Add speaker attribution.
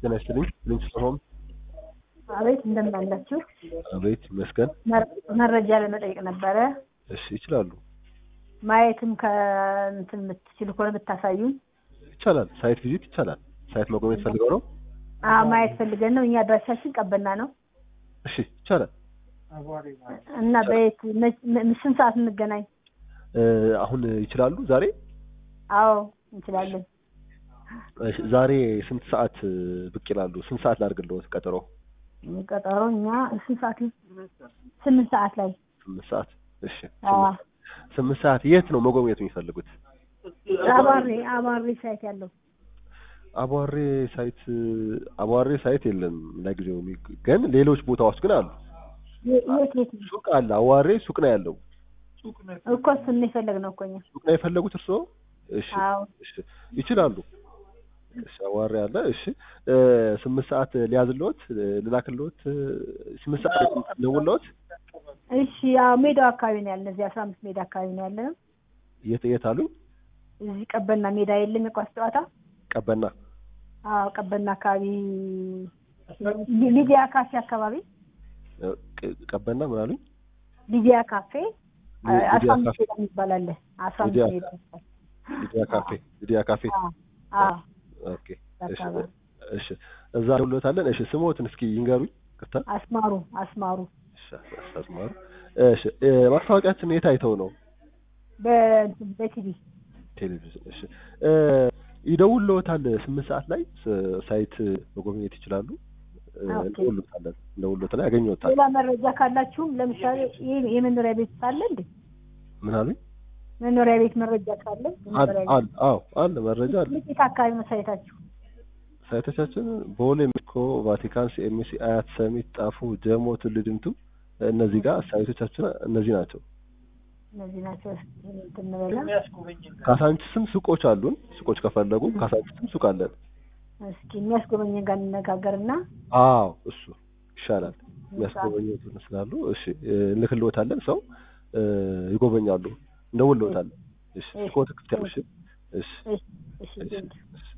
Speaker 1: ጤና ይስጥልኝ። ፕሪንሲፓል ሆም
Speaker 2: አቤት እንደምን አላችሁ?
Speaker 1: አቤት ይመስገን።
Speaker 2: መር- መረጃ ለመጠየቅ ነበረ።
Speaker 1: እሺ ይችላሉ፣
Speaker 2: ማየትም ከእንትን የምትችሉ ከሆነ ብታሳዩን።
Speaker 1: ይቻላል። ሳይት ቪዚት ይቻላል። ሳይት መጎብኘት ፈልገው ነው?
Speaker 2: አዎ ማየት ፈልገን ነው። እኛ አድራሻችን ቀበና ነው
Speaker 1: እሺ ይቻላል።
Speaker 2: እና በየት መች- ም- ስንት ሰዓት እንገናኝ?
Speaker 1: እ፣ አሁን ይችላሉ ዛሬ?
Speaker 2: አዎ እንችላለን።
Speaker 1: እሺ፣ ዛሬ ስንት ሰዓት እ፣ ብቅ ይላሉ? ስንት ሰዓት ላድርግልዎት ቀጠሮ?
Speaker 2: ቀጠሮ እኛ ስንት ሰዓት ነው? ስምንት ሰዓት ላይ
Speaker 1: ስምንት ሰዓት። እሺ
Speaker 2: አዎ።
Speaker 1: ስምንት- ስምንት ሰዓት የት ነው መጎብኘት የሚፈልጉት?
Speaker 2: አባሬ አባሬ ሳይት ያለው
Speaker 1: አቧሬ ሳይት አቧሬ ሳይት የለም ለጊዜው፣ የሚ- ግን ሌሎች ቦታዎች ግን አሉ።
Speaker 2: የ- የት የት ነው?
Speaker 1: ሱቅ አለ። አዋሬ ሱቅ ነው ያለው።
Speaker 2: እኮ እሱን ነው የፈለግነው እኮ እኛ።
Speaker 1: ሱቅ ነው የፈለጉት እርስዎ? እሺ
Speaker 2: አዎ
Speaker 1: እሺ ይችላሉ። እሺ አዋሪ አለ። እሺ እ፣ ስምንት ሰዓት ሊያዝልዎት እ፣ ልላክልዎት እ፣ ስምንት ሰዓት ልደውልልዎት።
Speaker 2: እሺ ያው ሜዳው አካባቢ ነው ያለ እዚህ አስራ አምስት ሜዳ አካባቢ ነው ያለ ነው።
Speaker 1: የት የት አሉኝ?
Speaker 2: እዚህ ቀበና ሜዳ የለም የኳስ ጨዋታ?
Speaker 1: ቀበና
Speaker 2: አዎ ቀበና አካባቢ ሊ- ሊዲያ ካፌ አካባቢ
Speaker 1: እ፣ ቅ- ቀበና ምን አሉኝ?
Speaker 2: ሊዲያ ካፌ
Speaker 1: ሊ-
Speaker 2: አስራ
Speaker 1: ሊዲያ
Speaker 2: አምስት
Speaker 1: ካፌ
Speaker 2: ሜዳ የሚባል አለ። አስራ አምስት
Speaker 1: ሊዲያ
Speaker 2: ሜዳ
Speaker 1: ሊዲያ ካፌ ሊዲያ ካፌ
Speaker 2: አዎ አዎ
Speaker 1: ኦኬ። እሺ
Speaker 2: አካባቢ
Speaker 1: እሺ እዛ ደውሎታለን። እሺ ስሞትን እስኪ ይንገሩኝ። ቅርታ
Speaker 2: አስማሩ አስማሩ
Speaker 1: እሺ አስማሩ። እሺ እ፣ ማስታወቂያችን የት አይተው ነው?
Speaker 2: በእንትን በቲቪ
Speaker 1: ቴሌቪዥን። እሺ እ፣ ይደውልዎታል ስምንት ሰዓት ላይ ስ- ሳይት መጎብኘት ይችላሉ። እ፣
Speaker 2: ኦኬ።
Speaker 1: እንደውልዎታለን እንደውልዎታል ያገኘዎታል።
Speaker 2: ሌላ መረጃ ካላችሁም ለምሳሌ ይህ የመኖሪያ ቤት ካለ እንዴ
Speaker 1: ምን አሉኝ?
Speaker 2: መኖሪያ ቤት መረጃ ካለ
Speaker 1: አለ
Speaker 2: መኖሪያ
Speaker 1: አለ አዎ አለ መረጃ አለ።
Speaker 2: ቤት የት አካባቢ መሳየታችሁ?
Speaker 1: ሳይቶቻችን ቦሌ፣ ሜክሲኮ፣ ቫቲካን፣ ሲኤምሲ፣ አያት፣ ሰሚት፣ ጣፎ፣ ጀሞ፣ ቱሉ ዲምቱ እነዚህ ጋር ሳይቶቻችን እነዚህ ናቸው።
Speaker 2: እነዚህ ናቸው። እንትን እንበላ
Speaker 1: ካሳንችስም ሱቆች አሉን። ሱቆች ከፈለጉ ካሳንችስም ሱቅ አለን።
Speaker 2: እስኪ የሚያስጎበኘን ጋር እንነጋገርና
Speaker 1: አዎ እሱ ይሻላል። የሚያስጎበኙት ስላሉ እሺ እ፣ እንልክልዎታለን። ሰው እ፣ ይጎበኛሉ። እንደውልዎታለን። እሺ ስኮት ክፍት ያሉ እሺ እሺ
Speaker 2: እሺ እሺ
Speaker 1: እሺ
Speaker 2: ቴንኪው።
Speaker 1: እሺ